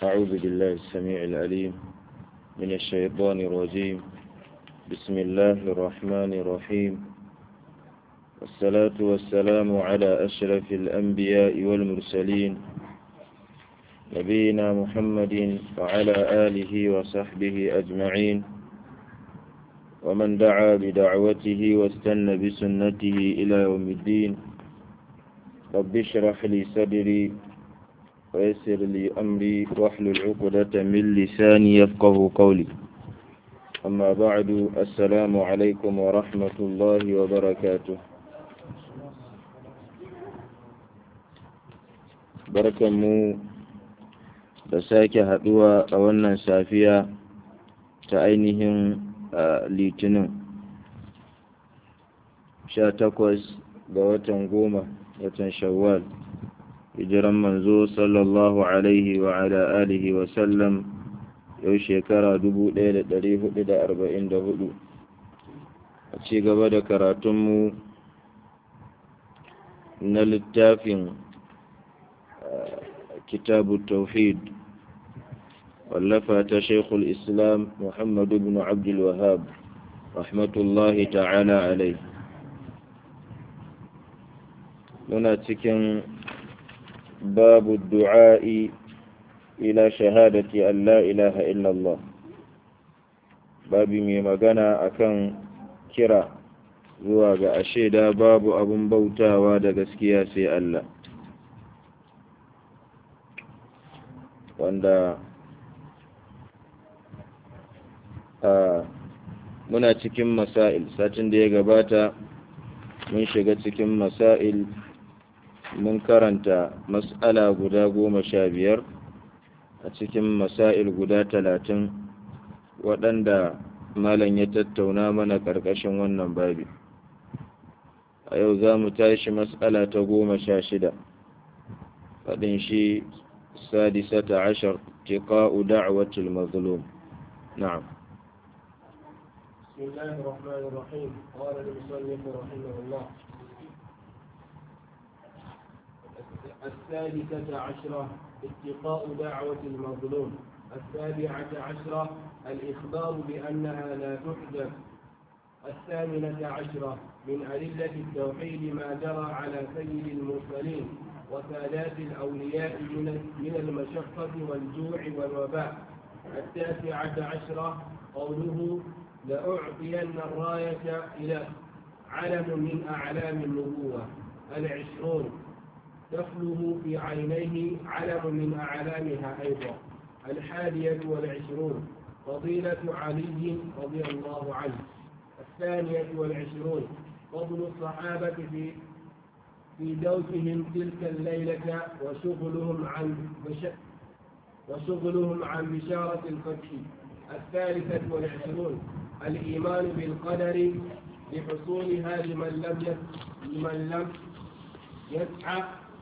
أعوذ بالله السميع العليم من الشيطان الرجيم بسم الله الرحمن الرحيم والصلاة والسلام على أشرف الأنبياء والمرسلين نبينا محمد وعلى آله وصحبه أجمعين ومن دعا بدعوته واستنى بسنته إلى يوم الدين رب اشرح لي صدري ويسر لي أمري واحلل عقدة من لساني يفقه قولي أما بعد السلام عليكم ورحمة الله وبركاته barkanmu da sake haɗuwa a wannan safiya ta ainihin litinin sha takwas ga watan goma watan shawwal hijiran manzo sallallahu alaihi wa ala alihi wa sallam yau shekara dubu ɗaya da ɗari hudu da arba'in da hudu a ci gaba da karatunmu na littafin kitabu tauhid wallafa ta shaikhul islam muhammadu bin abdul wahab rahmatullahi ta'ala alai muna cikin babu du'a'i ila shahadati an la ilaha illallah babi mai magana akan kira zuwa ga asheda babu abun bautawa da gaskiya sai Allah wanda a muna cikin masail satin da ya gabata mun shiga cikin masail mun karanta mas'ala guda goma sha biyar a cikin masail guda talatin waɗanda malam ya tattauna mana ƙarƙashin wannan babi a yau za mu tashi mas'ala ta goma sha shida faɗin shi sadisata ashar tiqa'u da'watul mazlum na'am بسم الله الرحمن الرحيم قال المصنف رحمه الله السادسة عشرة اتقاء دعوة المظلوم السابعة عشرة الإخبار بأنها لا تحدث الثامنة عشرة من أدلة التوحيد ما جرى على سيد المرسلين وسادات الأولياء من المشقة والجوع والوباء التاسعة عشرة قوله لأعطين الراية إلى علم من أعلام النبوة العشرون دخله في عينيه علم من أعلامها أيضا الحادية والعشرون فضيلة علي رضي الله عنه الثانية والعشرون فضل الصحابة في في دوسهم تلك الليلة وشغلهم عن بش... وشغلهم عن بشارة الفتح الثالثة والعشرون الإيمان بالقدر لحصولها لمن لم يس... لمن لم يسعى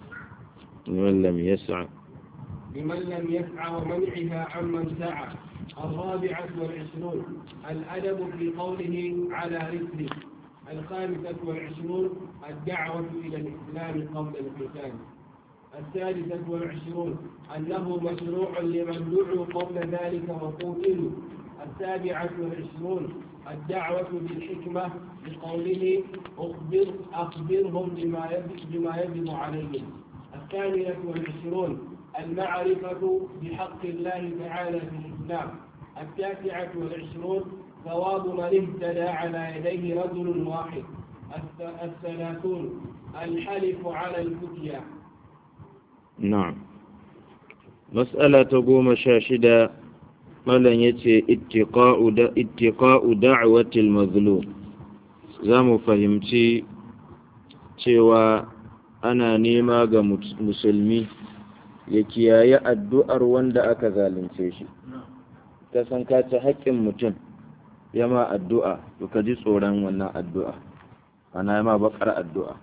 لمن لم يسعى لمن لم يسعى ومنعها عمن سعى الرابعة والعشرون الأدب في قوله على رسله الخامسة والعشرون الدعوة إلى الإسلام قبل القتال السادسة والعشرون أنه مشروع لمن دعوا قبل ذلك وقتلوا السابعة والعشرون الدعوة بالحكمة بقوله أخبر أخبرهم بما يجب, بما يجب عليهم الثانية والعشرون المعرفة بحق الله تعالى في الإسلام التاسعة والعشرون ثواب من اهتدى على يديه رجل واحد الثلاثون الحلف على الفتيا نعم مسألة قوم شاشدة ملن يتي اتقاء, دا اتقاء دعوة المظلوم زامو فهمتي cewa ana nema ga musulmi ya kiyaye addu'ar wanda aka zalunce shi ka san ka ci haƙƙin mutum yama addu'a to ka ji tsoron wannan addu'a ana yama bakar addu'a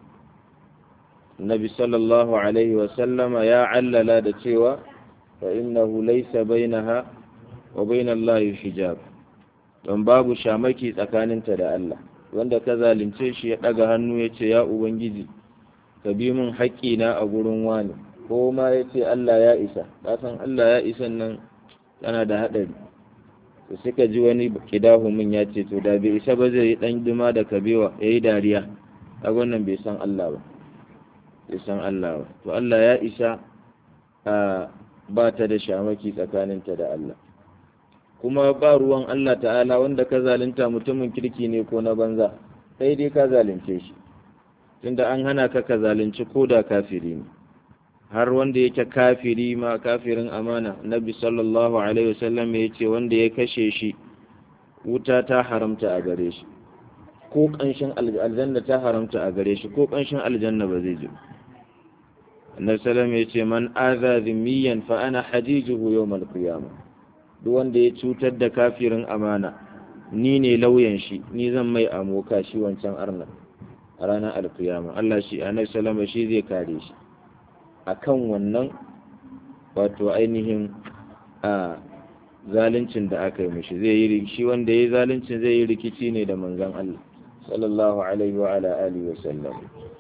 nabi sallallahu alaihi wasallama ya allala da cewa fa innahu laysa bainaha wa bainallahi hijab don babu shamaki tsakaninta da Allah wanda ka zalunce shi ya daga hannu ya ce ya ubangiji ka bi min haƙƙina a gurin wani ko ma ya ce Allah ya isa kasan Allah ya isa nan tana da haɗari to suka ji wani kidahumin ya ce to da bai isa ba zai yi ɗan duma da kabewa ya yi dariya a wannan bai san Allah ba bai san Allah ba to Allah ya isa a ba ta da shamaki tsakaninta da Allah kuma ba ruwan Allah ta'ala wanda ka zalunta mutumin kirki ne ko na banza sai dai ka zalunce shi tunda an hana ka ka zalunci ko da kafiri ne har wanda yake kafiri ma kafirin amana nabi sallallahu alaihi wasallam ya ce wanda ya kashe shi wuta ta haramta a gare shi ko kanshin aljanna ta haramta a gare shi ko kanshin aljanna ba zai ji annabi sallallahu ya ce man aza zimmiyan fa ana hadijuhu yawmal qiyamah duk wanda ya cutar da kafirin amana ni ne lauyan shi ni zan mai amoka shi wancan arna a ranar alkiyama Allah shi annabi sallallahu shi zai kare shi akan wannan wato ainihin a zaluncin da aka yi mishi zai yi shi wanda ya yi zaluncin zai yi rikici ne da manzon Allah sallallahu alaihi wa ala alihi wa sallam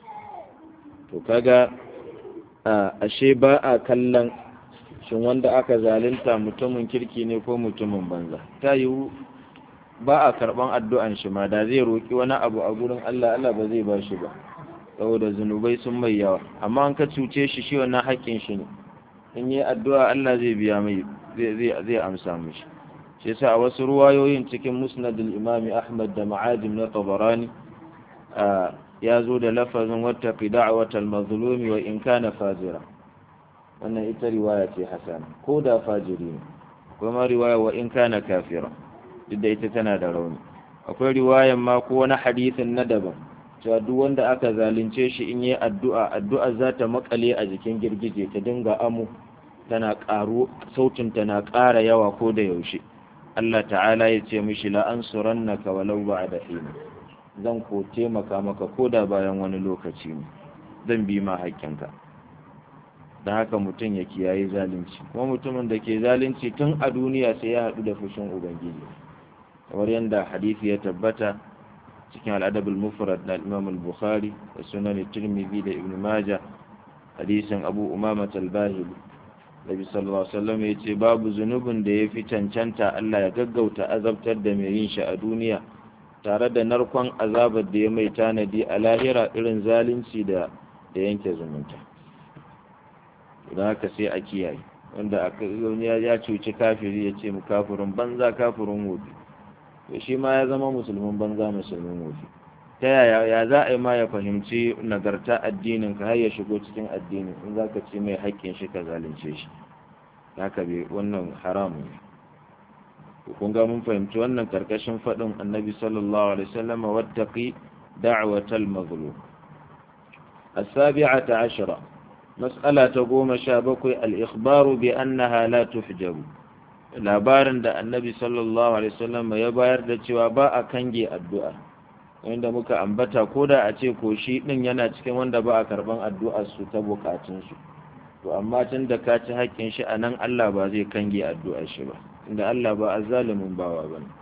to kaga a ashe ba a kallon shin wanda aka zalunta mutumin kirki ne ko mutumin banza ta yiwu ba a karban addu'an shi ma da zai roki wani abu a gurin Allah Allah ba zai ba shi ba saboda zunubai sun mai yawa amma an ka cuce shi shi wannan haƙƙin shi ne in yi addu'a Allah zai biya mai zai amsa mishi shi yasa a wasu ruwayoyin cikin musnadul imami ahmad da ma'ajim na tabarani ya zo da lafazin wata da'watal mazlumi wa in kana fajira wannan ita riwaya ce hasana ko da fajiri ne kuma riwaya wa in kana kafira duk da ita tana da rauni akwai riwayan ma ko wani hadisin na daban cewa duk wanda aka zalunce shi in yi addu'a addu'a za ta makale a jikin girgije ta dinga amu tana ƙaru sautin tana ƙara yawa ko da yaushe Allah ta'ala ya ce mishi la ansurannaka walau ba'da hin zan ko taimaka maka ko da bayan wani lokaci ne zan bi ma haƙƙinka da haka mutum ya kiyaye zalunci kuma mutumin da ke zalunci tun a duniya sai ya haɗu da fushin ubangiji kamar yadda hadisi ya tabbata cikin al'adabul mufrad na imam al-bukhari da sunan tirmidhi da ibn majah hadisin abu umama al-bahili nabi sallallahu alaihi wasallam ya ce babu zunubin da ya fi cancanta Allah ya gaggauta azabtar da mai yin shi a duniya tare da narkon azabar da ya mai tanadi a lahira irin zalunci da da yanke zumunta don haka sai a kiyaye wanda ya cuci kafiri ya ce mu kafirin banza kafirin wofi to shi ma ya zama musulmin banza musulmin wofi ta yaya ya za a yi ma ya fahimci nagarta addinin ka har ya shigo cikin addinin in za ka ce mai haƙƙin shi ka zalunce shi haka bai wannan haramun ne kun ga mun fahimci wannan karkashin faɗin annabi sallallahu alaihi wasallam wattaqi da'watal mazlum السابعة عشرة مسألة قوم شابك الإخبار بأنها لا تحجب labarin da annabi sallallahu alaihi wasallam ya bayar da cewa ba a kange addu'a wanda muka ambata ko da a ce ko shi din yana cikin wanda ba a karban addu'ar su ta bukatun su to amma tun da ka ci haƙƙin shi anan Allah ba zai kange addu'ar shi ba inda Allah ba azzalimin bawa bane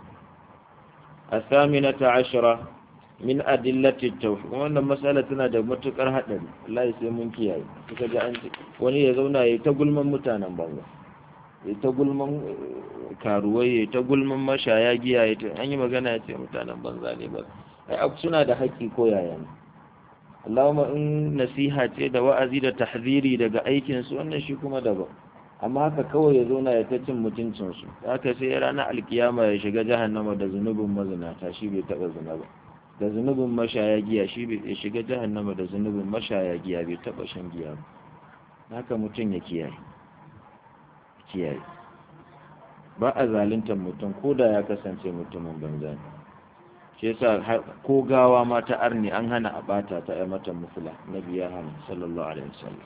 الثامنة عشرة min adillati tawhid wannan matsala tana da matukar hadari Allah sai mun kiyaye kuka ga an wani ya zauna yayi ta gulman mutanen banza yayi ta gulman karuwai yayi ta gulman mashaya giya yayi an yi magana ya ce mutanen banza ne ba ai suna da haƙƙi ko yaya ne Allahumma in nasiha ce da wa'azi da tahziri daga aikin su wannan shi kuma daban amma haka kawai ya zauna ya ta cin mutuncin su haka sai ranar alkiyama ya shiga jahannama da zunubin mazinata shi bai taɓa zina ba da zunubin mashaya giya shi bai shiga jahannama da zunubin mashaya giya bai taba shan giya ba haka mutum ya kiyaye kiyaye ba a zaluntar mutum ko da ya kasance mutumin banza ne shi yasa ko gawa ma ta arni an hana a bata ta ai mata mufula nabi ya hana sallallahu alaihi wasallam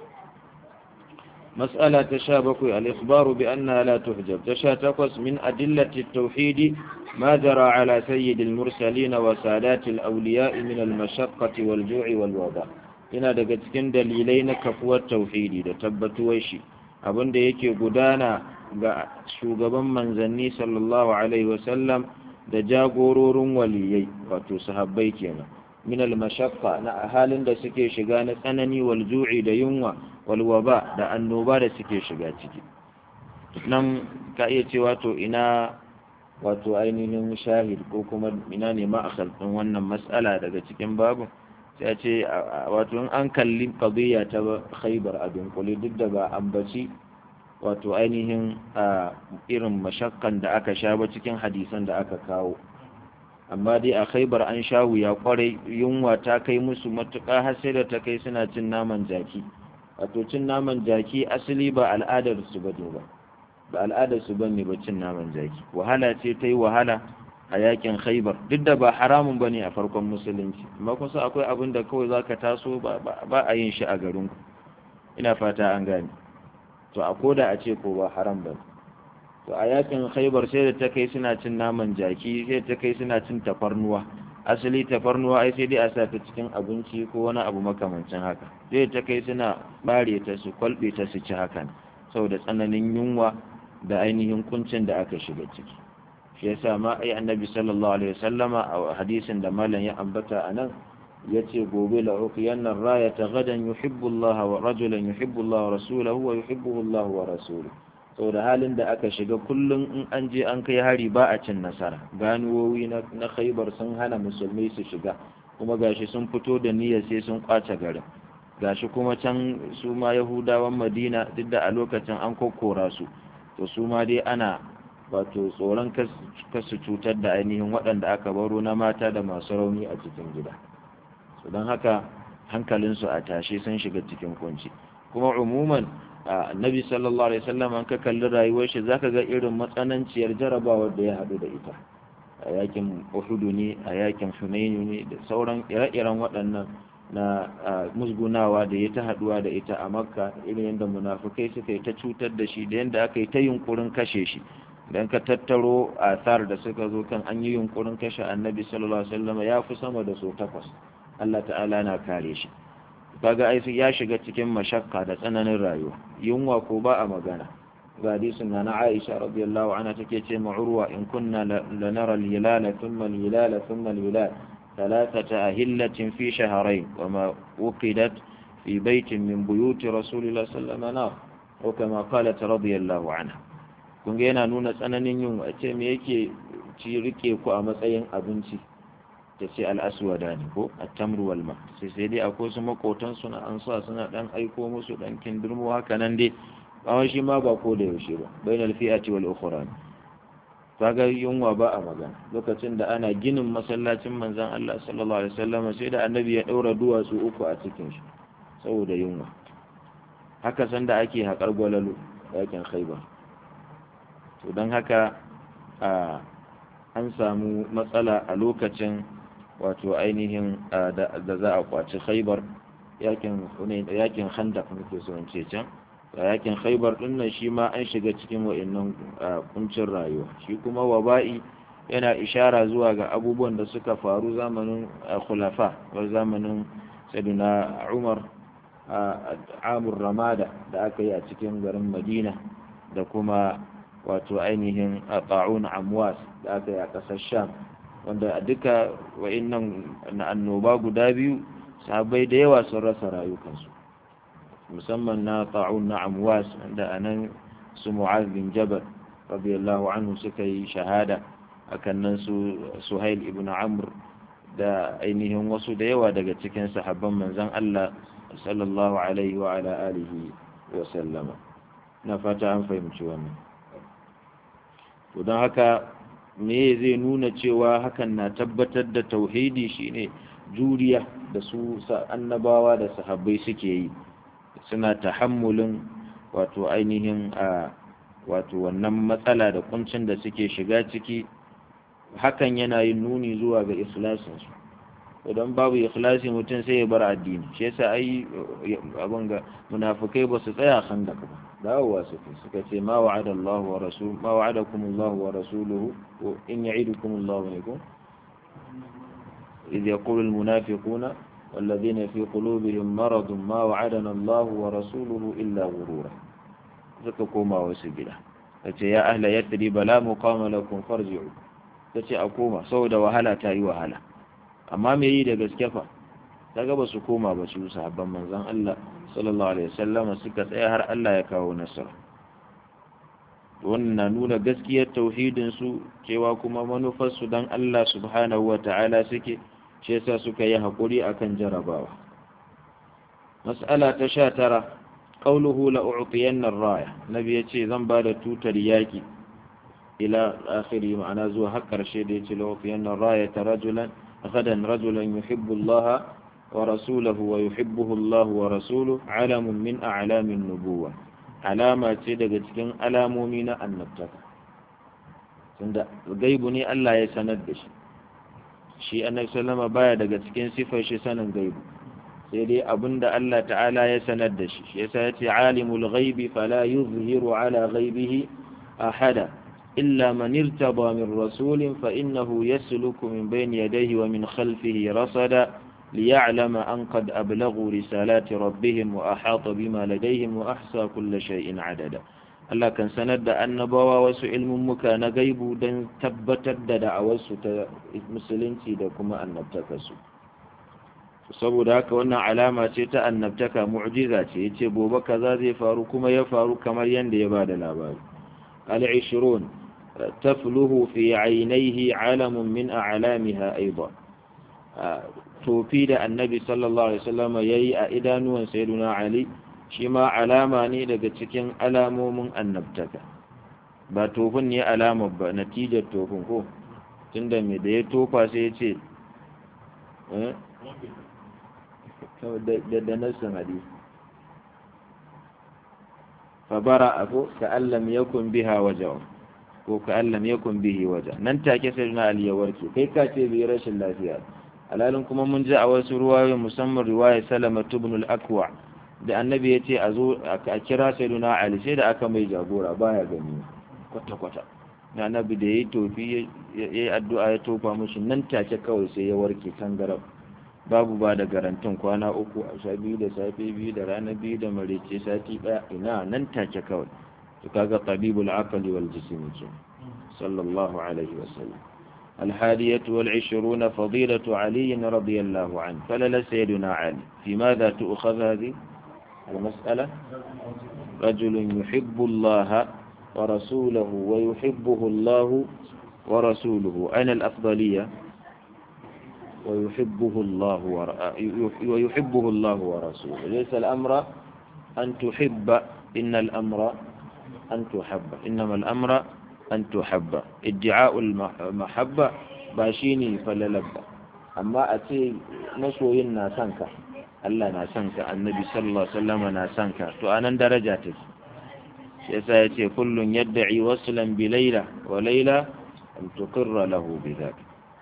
مسألة تشابك الإخبار بأنها لا تحجب تشاتقص من أدلة التوحيد ما جرى على سيد المرسلين وسادات الأولياء من المشقة والجوع والوضع ina daga cikin dalilai na kafuwar tauhidi da tabbatuwar shi abinda yake gudana ga shugaban manzanni sallallahu alaihi wasallam da jagororin waliyai wato sahabbai kenan min al-mashaqqa na halin da suke shiga na tsanani wal ju'i da yunwa wal waba da annoba da suke shiga ciki nan ka iya cewa to ina wato ainihin shahid ko kuma ina ne ma'akal ɗin wannan matsala daga cikin babu sai a ce wato in an kalli qadiyya ta khaybar a dunkule duk da ba ambaci wato ainihin a irin mashakkan da aka sha ba cikin hadisan da aka kawo amma dai a khaybar an sha wuya kwarai yunwa ta kai musu matuƙa har sai da ta kai suna cin naman jaki wato cin naman jaki asali ba al'adar su ba ba ba al'adar su bane ba cin naman jaki wahala ce ta yi wahala a yakin khaibar duk da ba haramun bane a farkon musulunci amma kusa akwai abin da kawai zaka taso ba a yin shi a garin ku ina fata an gane to a koda a ce ko ba haram ba to a yakin khaibar sai da ta kai suna cin naman jaki sai ta kai suna cin tafarnuwa asali tafarnuwa ai sai dai a sa ta cikin abinci ko wani abu makamancin haka sai ta kai suna bare ta su kwalbe ta su ci hakan saboda tsananin yunwa da ainihin kuncin da aka shiga ciki shi yasa ma ai annabi sallallahu alaihi wasallama a hadisin da malam ya ambata anan yace gobe la uqiyanna rayata gadan yuhibbu Allah wa rajulan yuhibbu Allah wa rasuluhu wa yuhibbuhu Allah wa rasuluhu saboda halin da aka shiga kullum in an je an kai hari ba a cin nasara ganuwowi na na khaybar sun hana musulmai su shiga kuma gashi sun fito da niyyar sai sun kwace garin gashi kuma can su ma yahudawan madina duk da a lokacin an kokkora su to su ma dai ana wato tsoron kasu cutar da ainihin waɗanda aka baro na mata da masu rauni a cikin gida su don haka hankalinsu a tashe sun shiga cikin kunci kuma umuman annabi sallallahu alaihi wasallam an ka kalli rayuwar shi zaka ga irin matsananciyar jarabawar da ya haɗu da ita a yakin uhudu ne a yakin hunainu ne da sauran ire-iren waɗannan na musgunawa da ya ta haɗuwa da ita a makka irin yadda munafukai suka yi ta cutar da shi da yadda aka yi ta yunkurin kashe shi dan ka tattaro asar da suka zo kan an yi yunkurin kashe annabi sallallahu alaihi wasallam ya fi sama da so takwas Allah ta'ala na kare shi kaga ai ya shiga cikin mashakka da tsananin rayuwa yunwa ko ba a magana ga hadisin na na Aisha radiyallahu anha take ce ma Urwa in kunna lanara al-hilala thumma al-hilala thumma al-hilal thalathata ahillatin fi shahrayn wa ma uqidat fi baitin min buyuti rasulillahi sallallahu alaihi wasallam wa kama qalat radiyallahu anha kun ga yana nuna tsananin yunwa ce me yake ci rike ku a matsayin abinci ta ce al'aswada ne ko a tamru walma sai sai dai akwai su makotan suna an sa suna dan aiko musu dan kindirmo haka nan dai bawon shi ma ba ko da yaushe ba bain alfi'ati wal ukhra kaga yunwa ba a magana lokacin da ana ginin masallacin manzon Allah sallallahu alaihi wasallam sai da annabi ya daura duwatsu uku a cikin shi saboda yunwa haka sanda ake haƙar gwalalu yakin khaibar to don haka an samu matsala a lokacin wato ainihin da za a kwaci khaibar yakin yakin khandak muke so in ce can yakin khaibar din nan shi ma an shiga cikin wa'annan kuncin rayuwa shi kuma waba'i yana ishara zuwa ga abubuwan da suka faru zamanin khulafa wa zamanin sayyidina Umar amur ramada da aka yi a cikin garin Madina da kuma wato ainihin ta'un amwas da aka yi a ƙasar sham wanda duka wa'innan na annoba guda biyu sahabbai da yawa sun rasa rayukansu musamman na ta'un na amwas da anan su mu'az bin jabal radiyallahu anhu suka yi shahada akan nan su suhail ibn amr da ainihin wasu da yawa daga cikin sahabban manzon Allah sallallahu alaihi wa ala alihi wa sallama na fata an fahimci wannan to don haka me zai nuna cewa hakan na tabbatar da tauhidi shine juriya da su annabawa da sahabbai suke yi suna tahammulin wato ainihin a wato wannan matsala da kuncin da suke shiga ciki hakan yana yin nuni zuwa ga ikhlasinsu idan babu ikhlasi mutum sai ya bar addini shi yasa ai abin ga munafikai ba su tsaya kan da ba dawowa suke suka ce ma wa'ada Allah wa rasul ma wa'adakum Allah wa rasuluhu in ya'idukum Allah ne ko إذ يقول المنافقون والذين في قلوبهم مرض ما وعدنا الله ورسوله إلا غرورا زككما وسبلا يا أهل يثرب لا مقام لكم فارجعوا تتي أقوما سودا وهلا تاي وهلا amma me yi da gaske fa kaga ba su koma ba su sahabban manzon Allah sallallahu alaihi wasallam suka tsaya har Allah ya kawo nasara wannan na nuna gaskiyar tauhidin su cewa kuma manufar su dan Allah subhanahu wata'ala suke shi yasa suka yi hakuri akan jarabawa mas'ala ta 19 qawluhu la u'tiyanna ar-raya nabi yace zan ba da tutar yaki ila akhiri ma'ana zuwa har karshe da yace la u'tiyanna ar-raya rajulan غدا رجلا يحب الله ورسوله ويحبه الله ورسوله علم من أعلام النبوة علامة daga cikin alamomi na annabtaka tunda gaibu ne Allah ya sanar da shi shi annabi sallama baya daga cikin sifar shi sanin gaibu sai dai abinda Allah ta'ala ya sanar da shi shi yasa yace alimul ghaibi fala yuzhiru ala ghaibihi ahada إلا من ارتضى من رسول فإنه يسلك من بين يديه ومن خلفه رصدا ليعلم أن قد أبلغوا رسالات ربهم وأحاط بما لديهم وأحصى كل شيء عددا Allah kan sanar da annabawa wasu ilmummuka na gaibu don tabbatar da da'awarsu ta musulunci da kuma annabtakarsu saboda haka wannan alama ce ta annabtaka mu'jiza ce yace gobe kaza zai faru kuma ya faru kamar yanda ya bada labari al-20 تفله في عينيه علم من أعلامها أيضا توفيد النبي صلى الله عليه وسلم يي أئدان سيدنا علي شما علامة نيدك تكين ألام من النبتك ba tofin ne alama ba natijar tofin ko tunda mai da ya tofa sai ya ce da nassin hadisi fabara ako ka allam yakun biha wajawa ko ka allam yakun bihi waja nan take sai na ali ya warke kai ka ce bai rashin lafiya alalin kuma mun ji a wasu ruwayoyi musamman riwaya salama ibn al-akwa da annabi ya ce a zo a kira sayyiduna ali sai da aka mai jagora baya gani kwata kwata na annabi da yayi tofi yayi addu'a ya tofa mushi nan take kawai sai ya warke tangarab babu ba da garantin kwana uku a sha biyu da safe biyu da rana biyu da marece sati ɗaya ina nan take kawai to kaga tabibul aqli wal jismi ke sallallahu alaihi wasallam الحادية والعشرون فضيلة علي رضي الله عنه فلل سيدنا علي في ماذا تؤخذ هذه المسألة رجل يحب الله ورسوله ويحبه الله ورسوله أين الأفضلية ويحبه الله ور... ويحبه الله ورسوله ليس الأمر أن تحب إن الأمر أن تحب إنما الأمر أن تحب ادعاء المحبة باشيني فللبى أما أتي نسوي ناسانك الله ناسانك النبي صلى الله عليه وسلم ناسانك تو أنا درجاتك يسا يتي كل يدعي وصلا بليلة وليلة أن تقر له بذلك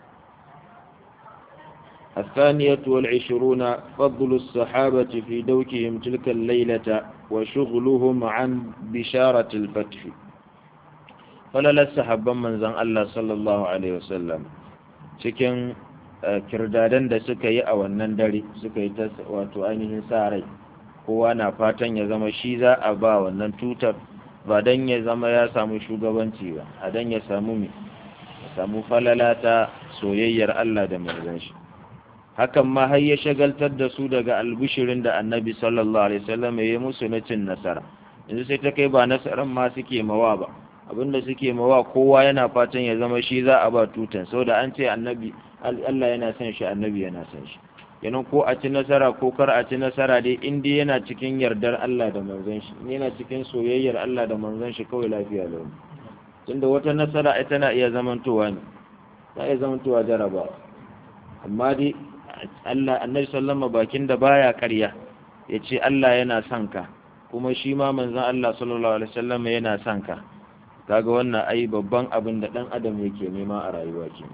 الثانية والعشرون فضل الصحابة في دوكهم تلك الليلة وشغلهم عن بشارة الفتح فللا الصحابة من زن الله صلى الله عليه وسلم cikin kirdadan da suka yi a wannan dare suka yi ta wato ainihin sa rai kowa na fatan ya zama shi za a ba wannan tutar ba don ya zama ya samu shugabanci ba a don ya samu ya samu falala ta soyayyar Allah da manzon shi hakan ma har ya shagaltar da su daga albishirin da annabi sallallahu alaihi wasallam ya yi musu na cin nasara yanzu sai ta kai ba nasaran ma suke mawa ba abinda suke mawa kowa yana fatan ya zama shi za a ba tutan saboda an ce annabi Allah yana son shi annabi yana son shi yanan ko a ci nasara ko kar a ci nasara dai in dai yana cikin yardar Allah da manzon shi yana cikin soyayyar Allah da manzon shi kawai lafiya lau tunda wata nasara ita na iya zamantowa ne ta iya zamantowa jarabawa amma dai Allah annabi sallama bakin da baya ƙarya ya ce Allah yana son ka kuma shi ma manzon Allah sallallahu alaihi wasallam yana son ka kaga wannan ai babban abin da dan adam yake nema a rayuwa ke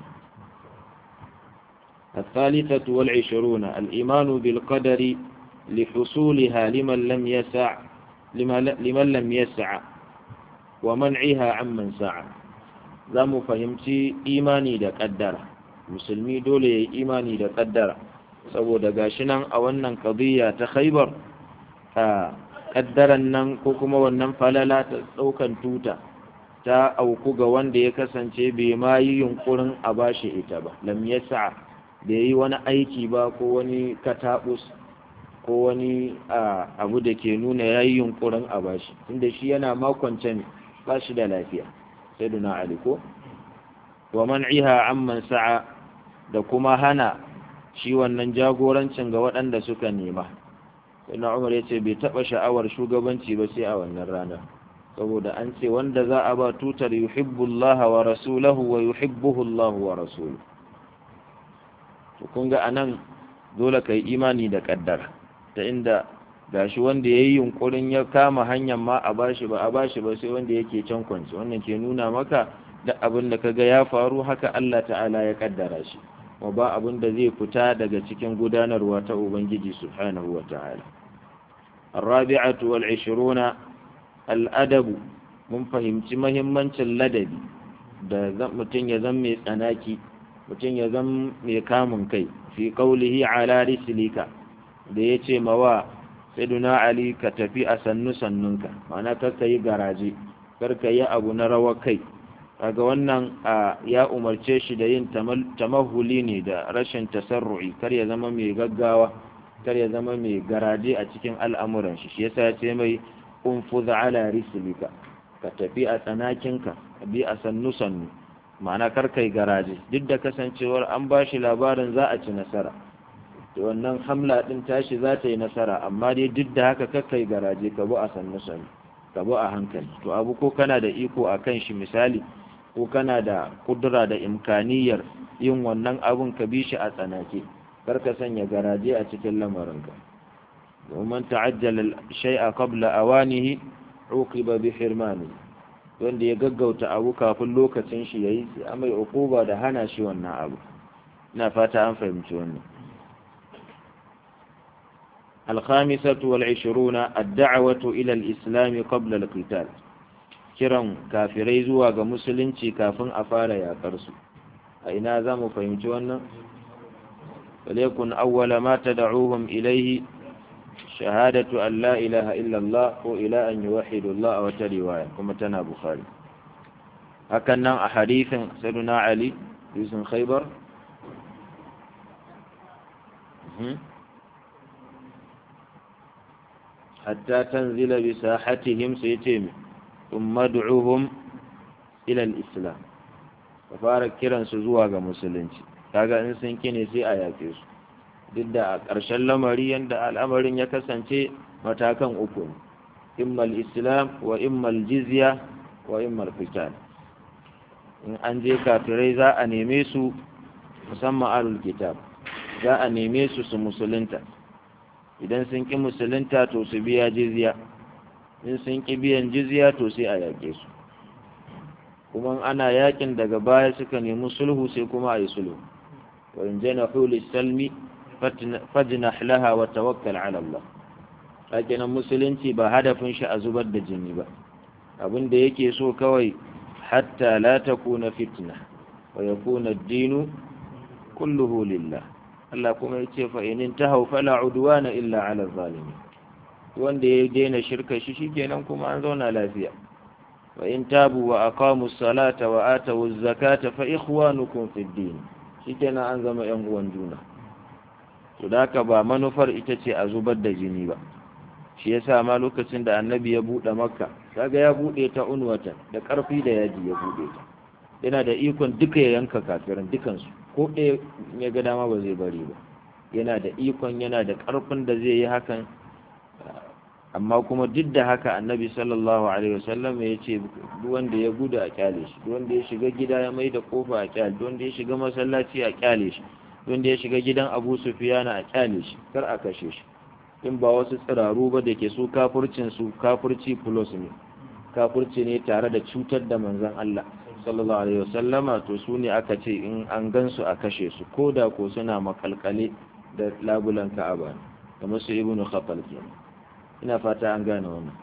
الثالثة والعشرون الإيمان بالقدر لحصولها لمن لم يسع لمن لم يسع ومنعها عمن سعى za mu fahimci imani da ƙaddara musulmi dole ya yi imani da ƙaddara saboda gashi nan a wannan ƙadiyya ta khaibar a ƙaddaran nan ko kuma wannan falala ta ɗaukan tuta ta auku ga wanda ya kasance bai ma yi yunkurin a bashi ita ba lam yasa da yi wani aiki ba ko wani katabus ko wani abu da ke nuna ya yi yunkurin a bashi tunda shi yana makonce ne ba shi da lafiya sai duna ali ko wa man'iha amman sa'a da kuma hana shi wannan jagorancin ga waɗanda suka nema sai na umar ya ce bai taɓa sha'awar shugabanci ba sai a wannan ranar saboda an ce wanda za a ba tutar yuhibbullah wa rasulahu wa yuhibbuhu Allah wa rasuluhu to kun ga anan dole kai imani da kaddara ta inda gashi wanda yayi yunkurin ya kama hanyar ma a bashi ba a bashi ba sai wanda yake can kwanci wannan ke nuna maka da abin da kaga ya faru haka Allah ta'ala ya kaddara shi wa ba abin da zai fita daga cikin gudanarwa ta ubangiji subhanahu wa ta'ala الرابعة والعشرون al'adabu mun fahimci mahimmancin ladabi da mutum ya zan mai tsanaki mutum ya zan mai kamun kai fi kaulihi ala rislika da ya ce mawa sayyiduna ali ka tafi a sannu sannunka ma'ana karka yi garaje karka yi abu na rawar kai kaga wannan ya umarce shi da yin tamahuli ne da rashin tasarru'i kar ya zama mai gaggawa kar ya zama mai garaje a cikin al'amuran shi shi yasa ya ce mai unfuz ala rislika ka tafi a tsanakinka ka bi a sannu sannu ma'ana kar kai garaje duk da kasancewar an ba shi labarin za a ci nasara to wannan hamla din tashi za ta yi nasara amma dai duk da haka kar kai garaje ka bi a sannu sannu ka bi a hankali to abu ko kana da iko a kan shi misali ko kana da kudura da imkaniyar yin wannan abun ka bi shi a tsanake kar ka sanya garaje a cikin lamarinka ومن تعجل الشيء قبل أوانه عوقب بحرمانه wanda ya gaggauta abu kafin lokacin shi yayi sai amai uquba da hana shi wannan abu ina fata an fahimci wannan الخامسة والعشرون الدعوة إلى الإسلام قبل القتال kiran kafirai zuwa ga musulunci kafin a fara yakar su a ina za mu fahimci wannan وليكن أول ما تدعوهم إليه شهادة أن لا إله إلا الله وإلى أن يوحد الله وترواية كما تنا بخاري هكذا أحاديث سيدنا علي يوسف خيبر حتى تنزل بساحتهم سيتم ثم ادعوهم إلى الإسلام ففارك كيران سزواغ مسلمين kaga in sun kine sai a yafe su duk da a ƙarshen lamari yadda al'amarin ya kasance matakan uku ne immal islam wa immal jizya wa immal fitan in an je kafirai za a neme su musamman alul kitab za a neme su su musulunta idan sun ƙi musulunta to su biya jizya in sun ƙi biyan jizya to sai a yaƙe su kuma ana yakin daga baya suka nemi sulhu sai kuma a yi sulhu wa in janahu lis-salmi fajnah laha wa tawakkal ala Allah hakinan musulunci ba hadafin shi a zubar da jini ba abin da yake so kawai hatta la takuna fitna wa yakuna ad-dinu kulluhu lillah Allah kuma yace fa in tahaw fala udwana illa ala zalimin wanda ya daina shirka shi shikenan kuma an zauna lafiya wa in tabu wa aqamu as-salata wa atu az-zakata fa ikhwanukum fid din shikenan an zama yan uwan juna to da haka ba manufar ita ce a zubar da jini ba shi yasa ma lokacin da annabi ya bude makka kaga ya bude ta unwata da karfi da yaji ya bude ta yana da ikon duka ya yanka kafirin dukansu ko ɗaya ya ga dama ba zai bari ba yana da ikon yana da karfin da zai yi hakan amma kuma duk da haka annabi sallallahu alaihi wasallam ya ce duk wanda ya gudu a kyale shi duk wanda ya shiga gida ya mai da kofa a kyale duk wanda ya shiga masallaci a kyale shi duk wanda ya shiga gidan Abu Sufyana a kyale shi kar a kashe shi in ba wasu tsiraru ba da ke su kafurcin su kafurci plus ne kafurci ne tare da cutar da manzon Allah sallallahu alaihi wasallama to su ne aka ce in an gansu a kashe su ko da ko suna makalkale da labulan Ka'aba kamar su Ibnu Khattal kenan ina fata an gane wannan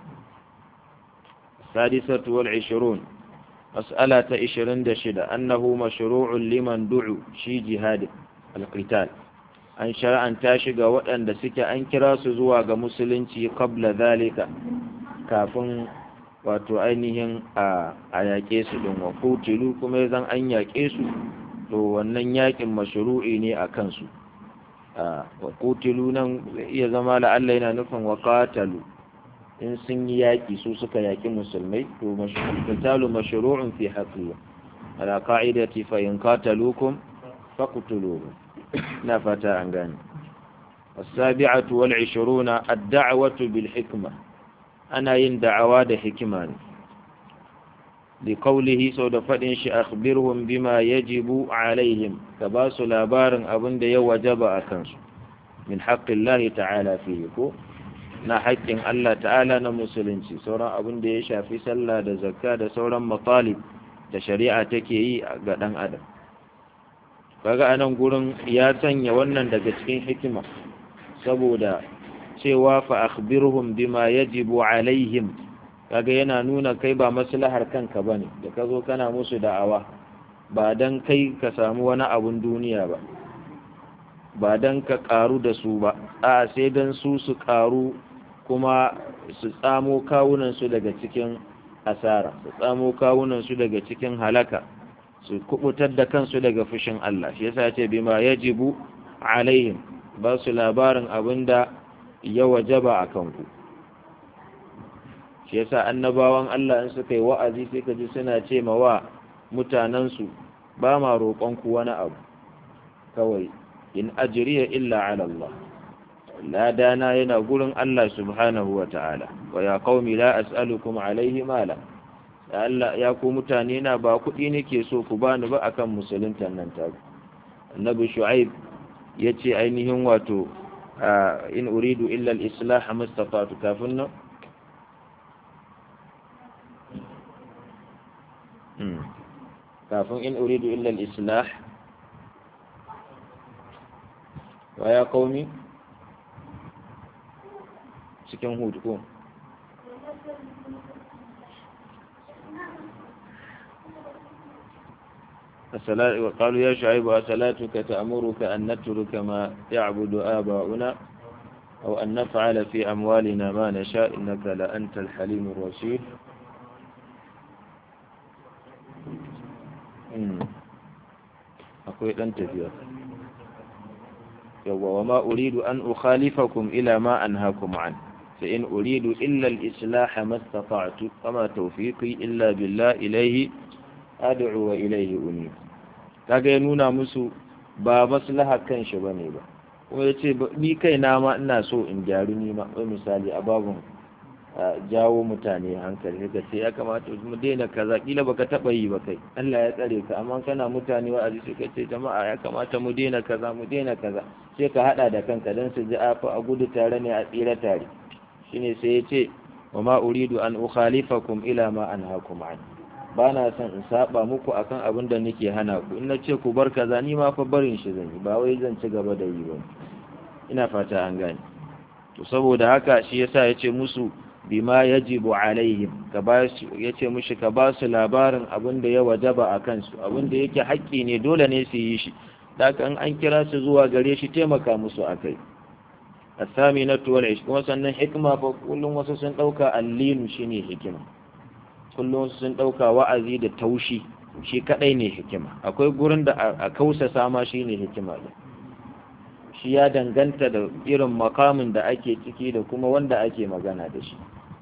sadisatu wal 20 mas'ala ta 26 annahu mashru'un liman du'u shi jihad al-qital an shar'anta shi ga waɗanda suke an kira su zuwa ga musulunci qabla zalika kafin wato ainihin a yaƙe su ɗin wa kutilu kuma zan an yaƙe su to wannan yakin mashru'i ne a kansu wa qutilu nan iya zama la'alla yana nufin wa qatalu in sun yi yaki su suka yaki musulmai to qitalu mashru'un fi haqqihim ala qa'idati fa in qataluukum faqtuluhum na fata an gane السابعة والعشرون الدعوة بالحكمة أنا يندعوا ده حكمان لقوله سود فدنش أخبرهم بما يجب عليهم كباس لابار أبن ده وجب أكنس من حق الله تعالى فيه كو na haƙƙin Allah ta'ala na musulunci sauran abin da ya shafi sallah da zakka da sauran matalib da shari'a take yi ga ɗan adam kaga anan gurin ya sanya wannan daga cikin hikima saboda cewa fa akhbirhum bima yajibu alaihim kaga yana nuna kai ba maslahar kanka bane da ka zo kana musu da'awa ba dan kai ka samu wani abun duniya ba ba dan ka karu da su ba a sai dan su su karu kuma su tsamo kawunan su daga cikin asara su tsamo kawunan su daga cikin halaka su kubutar da kansu daga fushin Allah shi yasa ya ce bima yajibu alaihim ba su labarin abin da ya wajaba a kanku shi yasa annabawan Allah in suka yi wa'azi sai ka ji suna ce ma wa mutanensu ba ma roƙonku wani abu kawai in ajriya illa ala Allah ladana yana gurin Allah subhanahu wa ta'ala wa ya qaumi la as'alukum alaihi mala ya Allah ya ku mutane na ba kuɗi nake so ku bani ba akan musuluntan nan ta annabi shu'aib ya ce ainihin wato in uridu illa al-islah mustafatu kafin nan kafin in uridu illa al-islah wa ya qaumi cikin hudu ko وقالوا يا شعيب أصلاتك تأمرك أن نترك ما يعبد آباؤنا أو أن نفعل في أموالنا ما نشاء إنك لأنت الحليم الرشيد أقول أنت فيها وما أريد أن أخالفكم إلى ما أنهاكم عنه فإن أريد إلا الإصلاح ما استطعت وما توفيقي إلا بالله إليه ad'u wa ilayhi unib kaga ya nuna musu ba maslaha kan shi bane ba kuma yace ni kai na ma ina so in gyaru ni ma wai misali a babun jawo mutane hankali ka ce ya kamata mu daina kaza kila baka taba yi ba kai Allah ya tsare ka amma kana mutane wa'azi sai ka ce jama'a ya kamata mu daina kaza mu daina kaza sai ka hada da kanka dan su ji afa a gudu tare ne a tsira tare shine sai ya ce wa ma uridu an ukhalifakum ila ma anhaakum an ba na son in saba muku akan abin da nake hana ku in na ce ku bar kaza ni ma fa barin shi zan yi ba wai zan ci gaba da yi ba ina fata an gane to saboda haka shi yasa yace musu bima yajibu alaihim ka ba yace mushi ka ba su labarin abin da ya wajaba a kansu abin da yake haƙƙi ne dole ne su yi shi da an an kira su zuwa gare shi taimaka musu akai asaminatu wal ish kuma sannan hikma fa kullum wasu sun dauka allinu shine hikima kullum sun ɗauka wa'azi da taushi shi kaɗai ne hikima akwai gurin da a kausasa ma shi ne hikima da shi ya danganta da irin makamin da ake ciki da kuma wanda ake magana da shi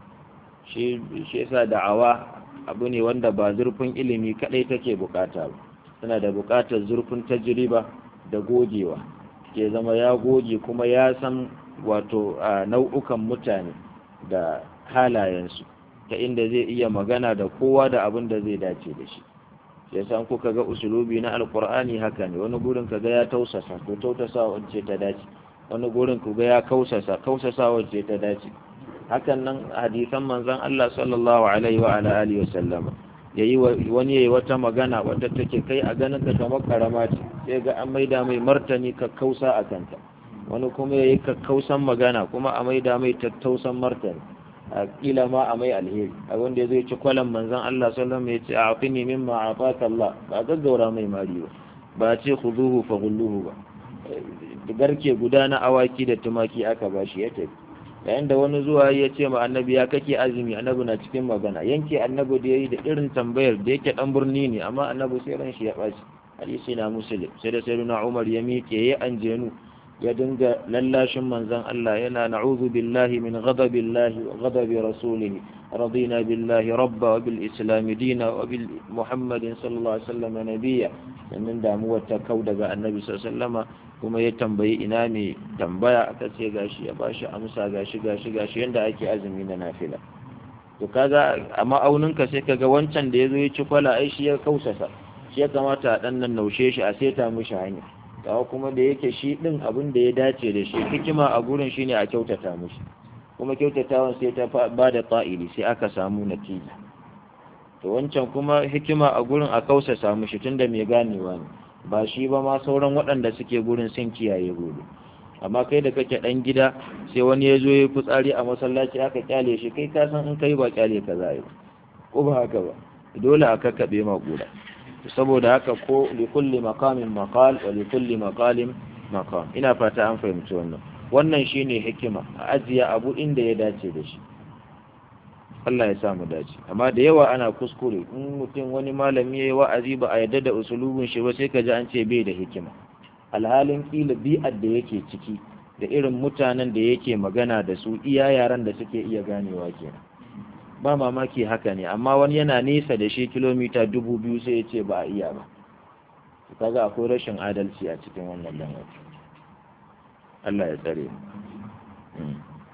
shi yasa da'awa abu ne wanda ba zurfin ilimi kaɗai take bukata ba tana da bukatar zurfin tajriba da gogewa ke zama ya goge kuma ya san wato nau'ukan mutane da halayensu ta inda zai iya magana da kowa da abin da zai dace da shi ya san kuka ga usulubi na alkur'ani haka ne wani gurin ka ga ya tausasa to tausasa wacce ta dace wani gurin ku ga ya kausasa kausasa wacce ta dace hakan nan hadisan manzon Allah sallallahu alaihi wa ala alihi wasallam yayi wani yayi wata magana wadda take kai a ganin ka kamar karama ce sai ga an maida mai martani ka kausa a kanta wani kuma yayi kakkausan magana kuma a maida mai tattausan martani a kila ma a mai alheri a wanda zai ci kwalan manzon Allah sallallahu alaihi wasallam ya ce a'tini mimma ataka Allah ba gaggaura mai mari ba ba ce khuduhu fa gulluhu ba garke guda na awaki da tumaki aka bashi ya tafi yayin da wani zuwa ya ce ma annabi ya kake azumi annabi na cikin magana yanke annabi da yayi da irin tambayar da yake dan birni ne amma annabi sai ran shi ya baci hadisi na muslim sai da sayyidina umar ya miƙe ya anjenu ya dinga lallashin manzon Allah yana na'udhu billahi min ghadabillahi wa ghadabi rasulih radina billahi rabba wa bil islam dina wa bil muhammadin sallallahu alaihi wasallam nabiyya sannan damuwar ta kau daga annabi sallallahu alaihi wasallama kuma ya tambayi ina mai tambaya aka ce gashi ya bashi amsa gashi gashi gashi yanda ake azumi na nafila to kaga a ma'auninka sai kaga wancan da ya zo ya ci kwala ai shi ya kausasa shi ya kamata a dan nan naushe shi a seta mishi hanya kawo kuma da yake shi din abin da ya dace da shi hikima a gurin shine a kyautata mishi kuma kyautatawan sai ta ba da ta'ili sai aka samu natija to wancan kuma hikima a gurin a kausasa mishi tunda mai ganewa ne ba shi ba ma sauran waɗanda suke gurin sun kiyaye gobe amma kai da kake ɗan gida sai wani ya zo ya fitsari a masallaci aka kyale shi kai ka san in kai ba kyale ka za yi ko ba haka ba dole a kakkaɓe ma guda saboda haka ko li kulli maqamin maqal wa li kulli maqalin maqam ina fata an fahimci wannan wannan shine hikima a ajiye abu inda ya dace da shi Allah ya samu dace amma da yawa ana kuskure in mutum wani malami yayi wa'azi ba a yadda da usulubin shi ba sai ka ji an ce bai da hikima alhalin kila bi'ar da yake ciki da irin mutanen da yake magana da su iya yaran da suke iya ganewa kenan ba mamaki haka ne amma wani yana nesa da shi kilomita dubu biyu sai ya ce ba a iya ba kaga akwai rashin adalci a cikin wannan lamari Allah ya tsare mu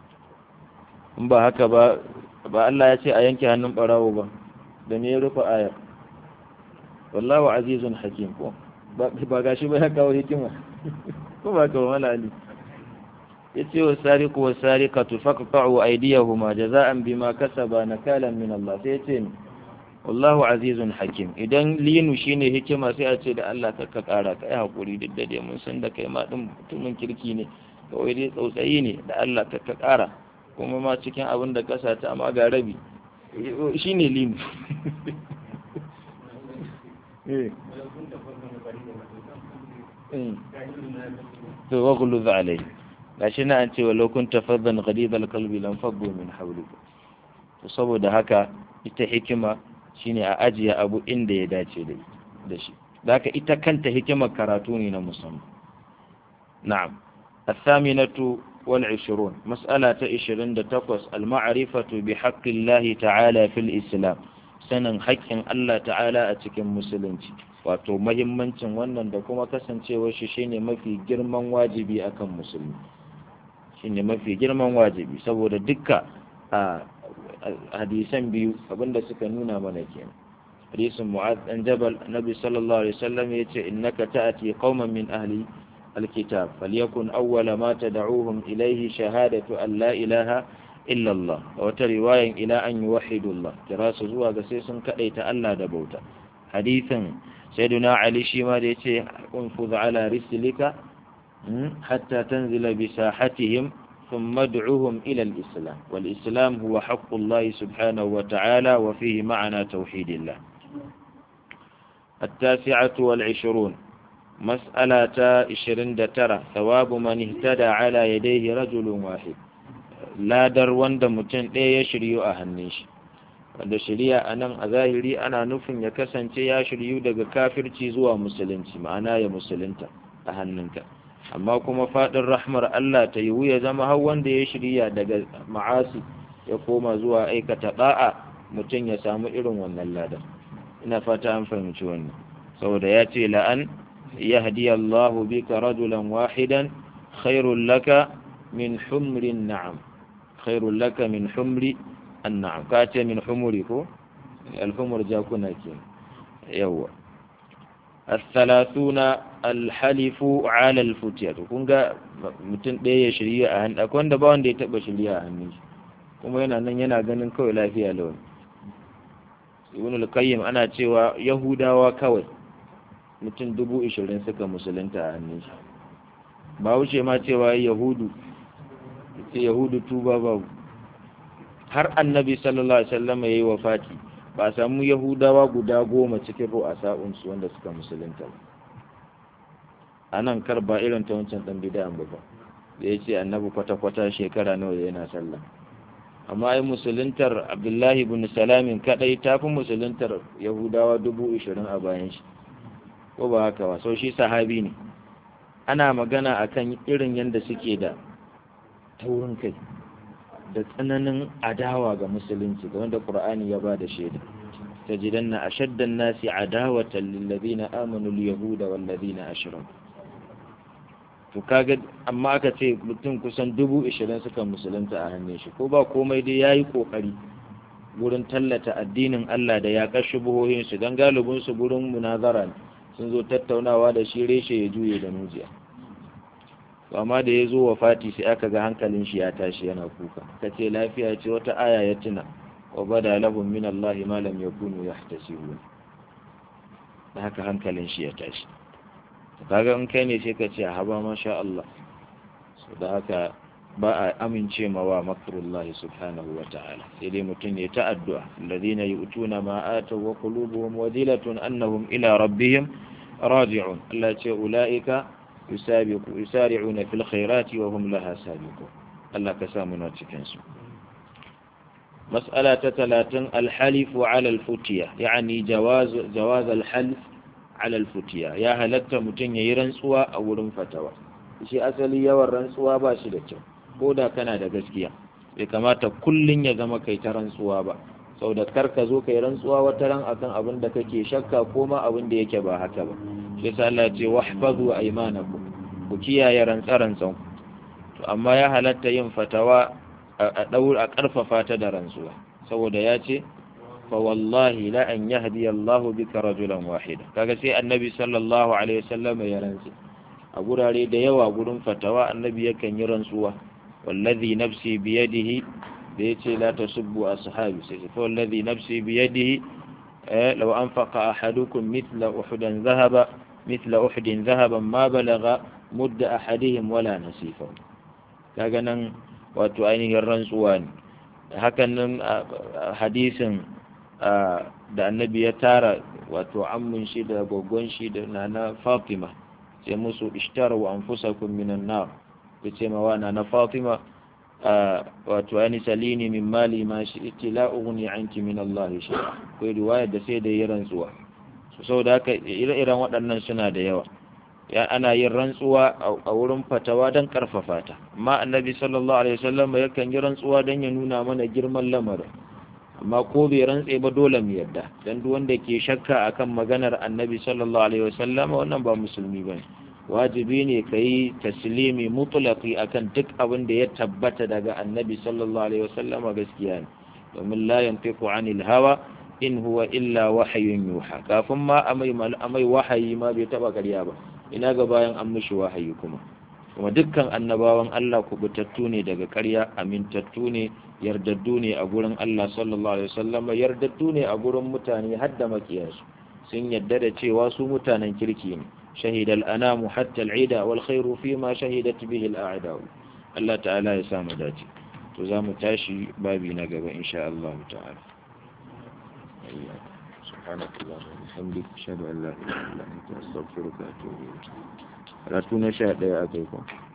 in ba haka ba ba Allah ya ce a yanke hannun barawo ba da me ya rufe ayar wallahu azizun hakim ko ba ga shi ba ya kawo hikima ko ba ka wala ali yace wa sariqu wa sariqatu faqta'u aydiyahuma jaza'an bima kasaba nakalan min Allah sai yace wallahu azizun hakim idan linu shine hikima sai a ce da Allah ka ka kara ka yi hakuri duk da dai mun san da kai ma din mutumin kirki ne kawai dai tsautsayi ne da Allah ka ka kara kuma ma cikin abin da kasa ta amma ga rabi shine linu eh to wa guluz alai gashi na an ce wa lokun tafaddan ghalidal qalbi lam faddu min hawlika to saboda haka ita hikima shine a ajiye abu inda ya dace da da shi zaka ita kanta hikimar karatu ne na musamman na'am الثامنة والعشرون مسألة عشرين تقص المعرفة بحق الله تعالى في الإسلام sanin haƙƙin Allah ta'ala a cikin musulunci wato mahimmancin wannan da kuma kasancewar shi shine mafi girman wajibi akan musulmi shine mafi girman wajibi saboda dukka a hadisan biyu abinda suka nuna mana kenan hadisin mu'adh dan jabal nabi sallallahu alaihi wasallam yace innaka ta'ati qauman min ahli alkitab falyakun awwala ma tad'uhum ilayhi shahadatu an la ilaha illa Allah a wata riwayan ila an yuwahhidu Allah kira su zuwa ga sai sun kadaita Allah da bauta hadithin sayyiduna Ali shi ma da yace unfuz ala rislika hatta tanzila bi sahatihim ثم ادعوهم إلى الإسلام والإسلام هو حق الله سبحانه وتعالى وفيه معنى توحيد الله التاسعة والعشرون مسألة عشرين ترى ثواب من اهتدى على يديه رجل واحد ladar wanda mutum ɗaya ya shiryu a hannun shi wanda shirya a nan a zahiri ana nufin ya kasance ya shiryu daga kafirci zuwa musulunci ma'ana ya musulunta a hannunka amma kuma faɗin rahmar Allah ta yiwu ya zama har wanda ya shirya daga ma'asi ya koma zuwa aikata ɗa'a mutum ya samu irin wannan ladar ina fata an fahimci wannan saboda ya ce la'an yahdi Allahu bika rajulan wahidan khairul laka min humrin na'am khairul laka min humri an'am ka ce min humuri ko alhumur jakuna ke yawa الثلاثون الحلف على الفتية kun ga mutum ɗaya ya shirya a hannu akwai wanda ba wanda ya taɓa shirya a hannun shi kuma yana nan yana ganin kawai lafiya lawan ibn al-qayyim ana cewa yahudawa kawai mutum dubu ishirin suka musulunta a hannun shi ba wuce ma cewa yahudu ce yahudu tuba babu har annabi sallallahu alaihi wasallam yayi wafati ba samu yahudawa guda goma cikin ru'asa'un su wanda suka musulunta ba anan kar ba irin ta wancan dan bid'a ba ba da yace annabi kwata kwata shekara nawa yana sallah amma ai musuluntar abdullahi ibn salamin kadai tafi musuluntar yahudawa dubu ishirin a bayan shi ko ba haka ba sau shi sahabi ne ana magana akan irin yadda suke da taurin kai da tsananin adawa ga musulunci ga wanda qur'ani ya ba da shaida tajidanna ashaddan nasi adawatan lil ladina amanu al yahuda wal ladina ashraku to kaga amma aka ce mutum kusan dubu ishirin suka musulunta a hannun shi ko ba komai dai yayi kokari gurin tallata addinin Allah da ya kashi buhohin su dan galibin su gurin munazara sun zo tattaunawa da shi reshe ya juye da mujiya to amma da ya zo wa fati sai aka ga hankalin shi ya tashi yana kuka kace lafiya ce wata aya ya tuna wa bada lahum min Allah ma lam yakunu yahtasibun da haka hankalin shi ya tashi kaga in kai ne sai ka ce haba masha Allah so da haka ba a amince ma wa makrullahi subhanahu wa ta'ala sai dai mutum ya ta addu'a alladhina yu'tuna ma ataw wa qulubuhum wadilatun annahum ila rabbihim raji'un Allah ce ulaika yusabiqu yusari'una fil khairati wa hum laha sabiqun Allah ka sa mu na cikin su مسألة ثلاثة الحلف على الفتية يعني جواز جواز الحلف على الفتية يا هلت متن yayi rantsuwa a wurin fatawa shi asali yawan rantsuwa ba shi da kyau ko da kana da gaskiya bai kamata kullun ya zama kai ta rantsuwa ba sau da kar ka zo kai rantsuwa wata ran akan abin da kake shakka ko ma abin da yake ba haka ba shi yasa Allah ce wahfazu aymanakum ku kiyaye rantsarantsan to amma ya halatta yin fatawa a daur a karfafa ta da rantsuwa saboda ya ce fa wallahi la an yahdi Allah bika rajulan wahida kaga sai annabi sallallahu alaihi wasallam ya rantsi a gurare da yawa gurin fatawa annabi yakan yi rantsuwa wallazi nafsi biyadihi da yace la tasubbu ashabi sai fa wallazi nafsi biyadihi law anfaqa ahadukum mithla uhudan dhahaba mithla uhudin dhahaban ma balagha mudda ahadihim wala nasifa kaga nan wato ainihin rantsuwa ne hakan nan hadisin da annabi ya tara wato ammun shi da gogon shi da nana fatima sai musu ishtaru anfusakum minan nar yace ma wana na fatima wato ani salini min mali ma shi la ughni anki min Allah shay'a kai riwaya da sai da yi rantsuwa so saboda haka ire-iren waɗannan suna da yawa ya ana yin rantsuwa a wurin fatawa don karfafa ta amma annabi sallallahu alaihi wasallam yakan yi rantsuwa don ya nuna mana girman lamarin amma ko bai rantse ba dole mu yadda dan duk wanda ke shakka akan maganar annabi sallallahu alaihi wasallam wannan ba musulmi bane wajibi ne kai taslimi mutlaqi akan duk abin da ya tabbata daga annabi sallallahu alaihi wasallam gaskiya ne domin la yantiqu anil hawa in huwa illa wahyun yuha kafin ma amai amai wahayi ma bai taba ƙarya ba ina ga bayan an mishi wahayi kuma kuma dukkan annabawan Allah kubutattu ne daga ƙarya amintattu ne yardaddu ne a gurin Allah sallallahu alaihi wasallam yardaddu ne a gurin mutane har da makiyansu sun yadda da cewa su mutanen kirki ne shahida al-anamu hatta al-ida wal khairu fi ma shahidat bihi al-a'da Allah ta'ala ya sa mu dace to za mu tashi babi na gaba insha Allah ta'ala سبحانك اللهم وبحمدك اشهد ان لا اله الا انت استغفرك واتوب اليك لا تنشا يا اخيكم